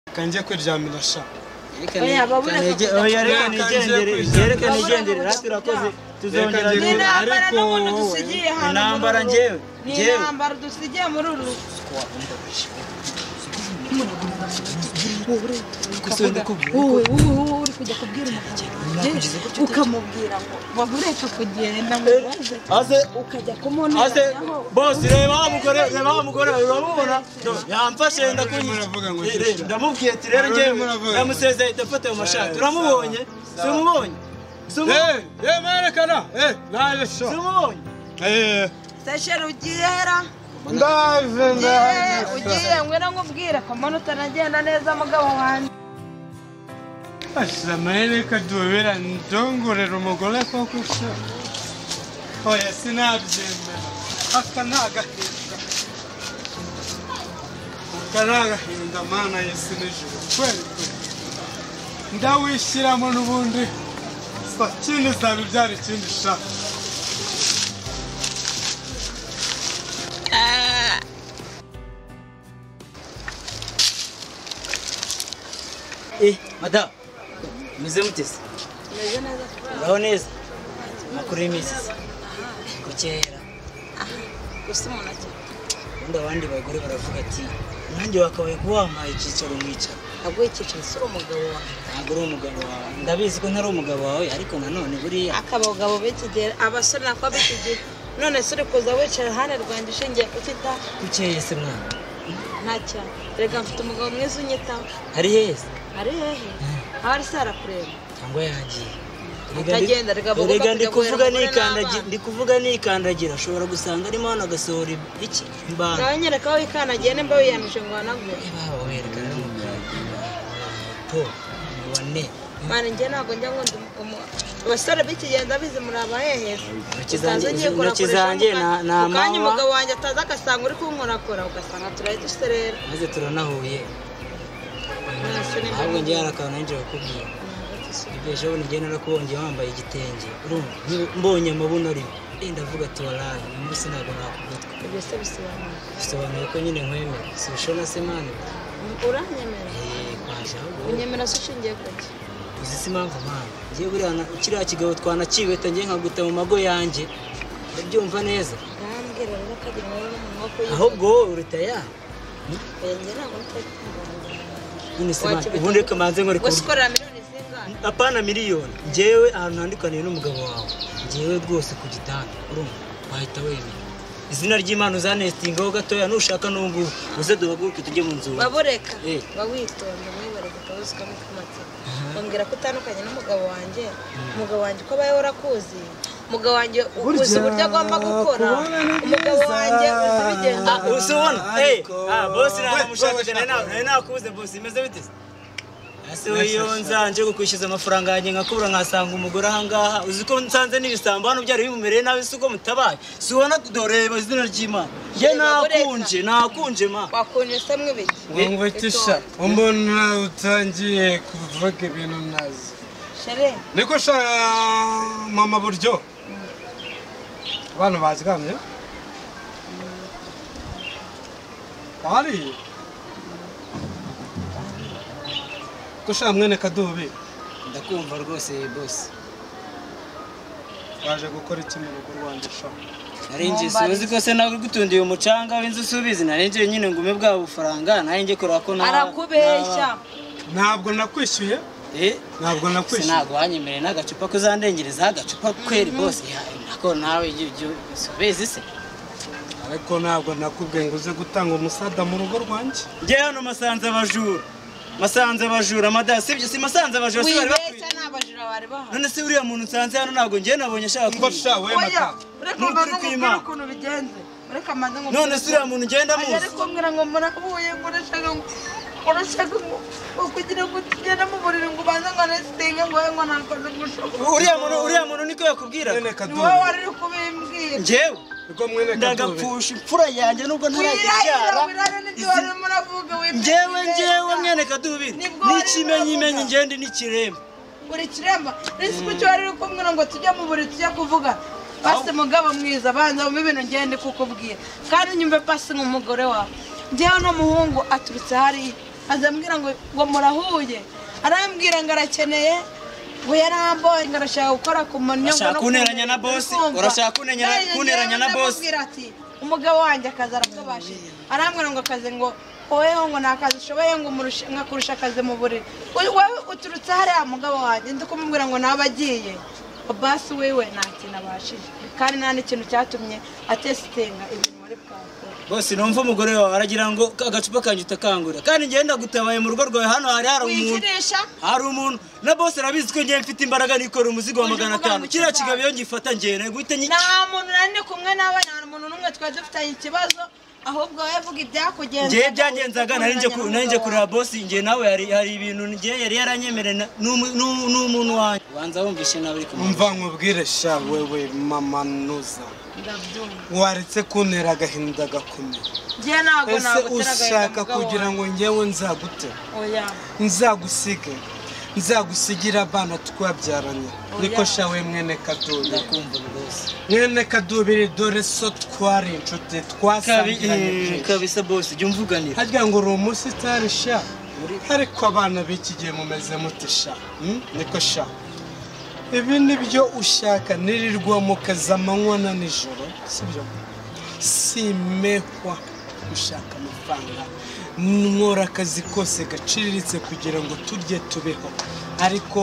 reka njye kwiryamira sha oya ariko nigendere reka nigendere natwe urakoze tuzongera Reka njye- duhure ni intambara Ariko n'umuntu wowe, dusigiye hano intambara muri uru njyewe rugo. ni njyewe intambara dusigiye muri uru rugo. wowe wowe wowe uri kujya kubwira umugabo ukamubwira ngo wabureka kugenda mu rubanza aze ukajya aze kumunaniraho bose reba wa mugore reba wa mugore urabubona yamfashe ndakunyita Muravuga ngo Eh, cece. reba, ndamubwiye ati rero njyewe Muravuga. ndamusezeye ndafata ayo mashati uramubonye simubonye yeee yeee mwerekana yeee naje sha simubonye yeee seshere ugiye hera ndaje ugiye ndaje ugiye ngwino nkubwire ko mbona utanagenda neza mugabo wanjye Asha mahene kadubira ndongorera umugore koko sha oya sinabyemera aka ni agahinda aka ni agahinda mana yesu nijoro kweli kweli ndawishyiramo n'ubundi sa kindi zaba ibyara ikindi sha Eh, madamu, meze mutese? Uraho neza? Makuru y'iminsi se? Kukera. gusa umuntu agira Ubundi abandi bagore baravuga ati, nanjye wakabaye guwampaye icyicaro mwicara. aguye icyiciro si umugabo wawe Ntabwo uri umugabo wawe. Ndabizi ko ntari umugabo wawe, ariko nanone buriya. akabagabo b'ikigira abasore nako b'ikigira none se uri kuza wicara iruhande rwanjye ushingiye kutita Bukeye se mwana. nta cyane reka mfite umugabo mwiza unyitaho Ari heza. ari hehe aba ari se arakureba Cyangwa yagiye. Atagenda, reka abagomba Rega ndi kugaburira kuvuga abagore nikandagira, n'abana. ndi kuvuga nikandagira, ushobora gusanga arimo hano agasohora iki? Imbana. nawe nyereka aho wikandagiye nimba wiyanije ngo wanagure Niba werekana n'umugabo. Wane. mwana njye ntabwo njya ngo ndi umu- abasore b'ikigenda bizi muri abaheheza Intoki Usanze zanjye- ngiye intoki kurakoresha zanjye mu na- kanya- na mu kanya mama. umugabo wanjye ataza agasanga uri kunkorakora ugasanga turaye duserera maze turanahuye mwese ni ahubwo njye hari akantu nanjye bakubwira ibyo jabone njye narakubonye wambaye igitenge urumva Nki- mbonye amabuno arimo Eh, ndavuga ati waraye uyu munsi ntabwo nakugutwa ibyo se bisobanura bisobanuye ko nyine nkwemera si ushona se mani uranyemera Eh, kwaje ahubwo unyemera se ushingiye kuki uzi si impamvu mani njye buriya na- kiriya kigabo twanakibeta njye nkaguta mu mago yanjye ndabyumva neza urambwira rero ko ari wowe n'umunwa wo kuyivuga. ahubwo wowe uruta ya Eh, njye ntabwo ntakikubona. none se mani Wakibeta- ubundi reka manze nkore ku wasikorera miliyoni zingana apana miliyoni njyewe ahantu ntandukaniye n'umugabo wawe njyewe rwose ku gitanda urumva wahita wemera izina ry'imana uzanestingaho gatoya nushaka n'ubu uze duhaguruke tujye mu nzu babureka Eh. bawitonda mwibareka akabazo kamwe k'amatsiko bambwira ko utandukanye n'umugabo wanjye umugabo wanjye uko abayeho urakuzi umugabo wanjye ukuzi uburyo agomba gukora umugabo wanjye uzi bigenda Ah, uzi ubona Eh, Ariko, ah, bosi we- nanamushakije wowe nari na- nari nakubuze bosi imeze bite se? ese we iyo nzanje kukwishyuza amafaranga yanjye nkakubura nkasanga umugore ahangaha uzi ko nsanze n'ibisambo hano byari bimumereye nabi si uko mutabaye si ubona tudoreba izina ry'imana ye Reba, bureka. nakunje nakunje ma wakunje se mwibiki wumva iki sha mbona utangiye kuvuga ibintu ntazi shere niko sha mama buryo abantu bazigamye ari ko sha mwene kadubi ndakumva rwose bosi waje gukora iki mu rugo rwanjye sha narinjye sinzi ko se nawe gutundiye umucanga w'inzu usubizi narinjye nyine ngume bwa bufaranga narinjye kureba ko na arakubeshya ntabwo nakwishyuye eh ntabwo se nakwishyuye ntabwo wanyemereye n'agacupa kuzandengereza agacupa kweri bose nako nawe ujye ujye usubizi se ariko ntabwo nakubwiye ngo uze gutanga umusada mu rugo rwanjye njye hano masanze abajura masanze abajura madasi sibyo si masanze abajura si bari bakwiye wibeshya ni abajura bari bahari none se uriya muntu nsanze hano ntabwo njye nabonye ashaka mba kwiba. sha wemata oya ureka Nukuri amaze nkubwira kw'Imana. ukuntu bigenze ureka amaze none se uriya ukuntu muntu ngenda Ajya ari muzi kumbwira ngo mbona kubuye ngo urashaka ngo urashaka ngo ngo kugira ngo tugende mu buriri ngo ubanze ngo anesitinge ngo wowe ngo ntakoze gushoka uriya muntu uriya muntu niko yakubwira mwene ni wowe kadubi wari uri kubimbwira njyewe rwo mwene kadubi ndagapfusha imfura yanjye nubwo wirahira ntarakibyara wirahira n'ibyo izi- wari urimo uravuga witeze njyewe neza. njyewe mwene kadubiri Nibwo n'ikimenyimenyi wari ngende n'ikiremba buri kiremba nisi ku cyo wari uri kumbwira ngo tujye mu buriri tujye kuvuga pasi mugabo mwiza banza wumve ibintu ngende kukubwira kandi nyumve pasi nk'umugore wawe njyewe n'umuhungu aturutse hariya azambwira ngo ngo murahuye arambwira ngo arakeneye ngo yarambonye ngo arashaka gukora ku munyo Urashaka kunteranya na boss? Urashaka kunteranya- kunteranya na boss? ati umugabo wanjye akazi arakabashije arambwira ngo akazi ngo woweho ngo nta kazi ushoboye ngo umurushe- nkakurusha akazi mu buriri We- wowe uturutse hariya mugabo wanjye ndi kumubwira ngo nawe agiye basi wiwe nta kintu abashije kandi nta n'ikintu cyatumye atesitinga ibintu muri bwakora bose numva umugore wawe aragira ngo "Ka- agacupa kanjye utakangura kandi ngenda gutabaye mu rugo rwawe hano hari hari umuntu wikirisha hari umuntu na bose arabizi ko ngewe mfite imbaraga nikorera umuzigo wa Uje magana uvuga atanu mu kiriya kizaza. kigabo iyo ngifata ngenda guhita nyi nta muntu nari ndi kumwe nawe nta muntu n'umwe twari dufitanye ikibazo ahubwo wowe vuga ibyakugenza ngewe byagenzaga nari njye ku- nari njye kureba bosi ngewe nawe hari hari ibintu ngewe yari yaranyemereye na- n'umu- n'u- n'umuntu wanjye ubanza wumvishe nawe uri kumwe umva nkubwire sha wewe mama nuza ndabyumva waretse kuntera agahinda gakomeye njye ntabwo ese nagutera ushaka agahinda kugira ngo njyewe nzagute oya nzagusige nzagusigire abana twabyaranye niko sha we mwene kadubiri ndakumva rwose mwene kadubiri dore so twari inshuti Kabi- twasangiranye eh, byinshi. kabisa bosi jya umvuganira harya ngo uri umunsi utari sha ariko abana b'iki gihe mumeze mute sha Hmm? niko sha ibi ni byo ushaka nirirwa mu kazi amanywa na nijoro si byo simehwa gushaka amafaranga nkora akazi kose gaciriritse kugira ngo turye tubeho ariko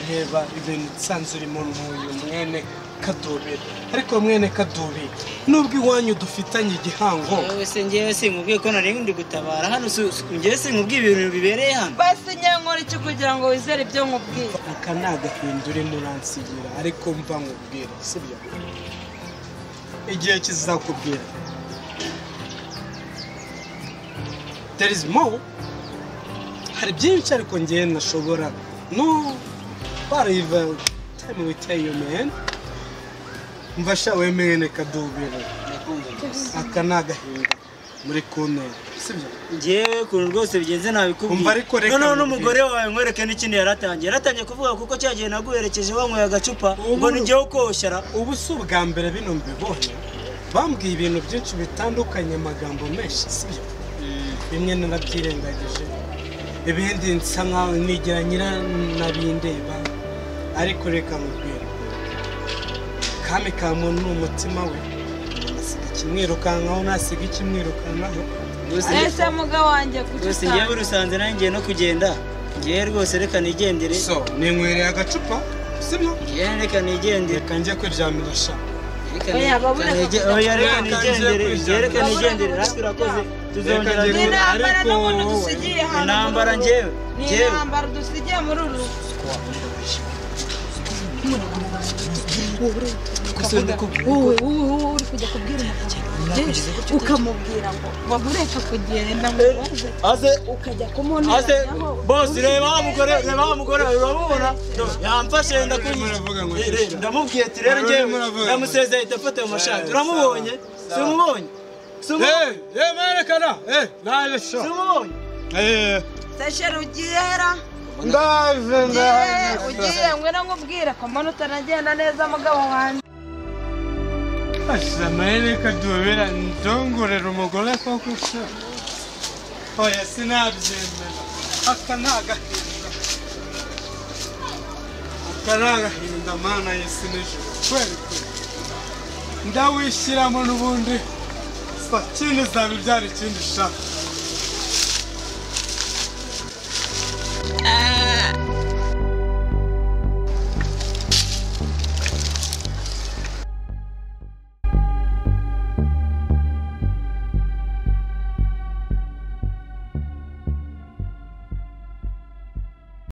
reba ibintu nsanze urimo n'uyu mwene kadubiri ariko mwene kadubiri nubwo iwanyu dufitanye igihango wowe se ngewe sinkubwiye ko nari ndi gutabara hano si- si- ngewe sinkubwiye ibintu bibereye hano basi njye nkora iki kugira ngo wizere ibyo nkubwiye aka ni agahindura muransigira ariko mva nkubwira sibyo igihe kizakubwira there is more hari byinshi ariko ngewe ntashobora no bariva time we tell you man mvasha wemene kadubira ndakumva rwose aka ni agahinda muri kuntera sibyo ngewe ukuntu rwose bigenze Umva ariko nabikubwiye reka nkubwire. noneho n'umugore wawe nkwereke n'ikindi yaratangiye yaratangiye kuvuga kuko cya gihe naguherekeje wanyweye agacupa Ubu- ngo nijyeho koshyara ubu si ubwa mbere bino mbibonye bambwiye ibintu byinshi bitandukanye amagambo menshi sibyo bimwe narabyirengagije ibindi nsa nkaho nigira nyira nabindeba ariko reka nkubwire kami ka muntu ni umutima we nasiga ikimwirukankaho nasiga ikimwirukankaho rwose ese mugabo wanjye rwose kuki ngewe urusanze nawe ngiye no kugenda ngewe rwose reka nigendere so ninkwereye agacupa sibyo ngewe reka nigendere reka njye kwiryamira sha Reka Oya, babura nige- bakujya- oya, reka Reka nje nigendere kwijana. ngewe reka Babura nigendere bakujya natwe urakoze kujya. tuzongera Reka nje ni duhure. kwijana. intambara Ariko n'umuntu wowe- dusigiye hano muri Intambara uru- njyewe, ni njyewe. intambara dusigiye muri uru wowe wowe wowe uri kujya kubwira umugabo ukamubwira ngo wamureka kugenda mubaze aze ukajya aze kumuneranaho bosi reba wa mugore reba wa mugore urabubona yamfashe muravuga ngo ndakunyishe shisha. ndamubwiye ati rero Murimo ngewe muravuga ngo ndamusezeye ndafata mu mashati uramubonye si umubonye si umubonye Hey, hey, mwerekana! Hey, naje sha! si umubonye Eh, sesheri ugiyera ndaje, ugiye ndaje, ugiye ngwino nkubwire ko mbona utanagenda neza mugabo wanjye Asamahirwe kadubira ndongorera umugore koko se oya sinabyemera aka ni agahinda aka ni agahinda mana yesi nijoro kweli kweli ndawishyiramo n'ubundi sa kindi zabibyara ikindi shaka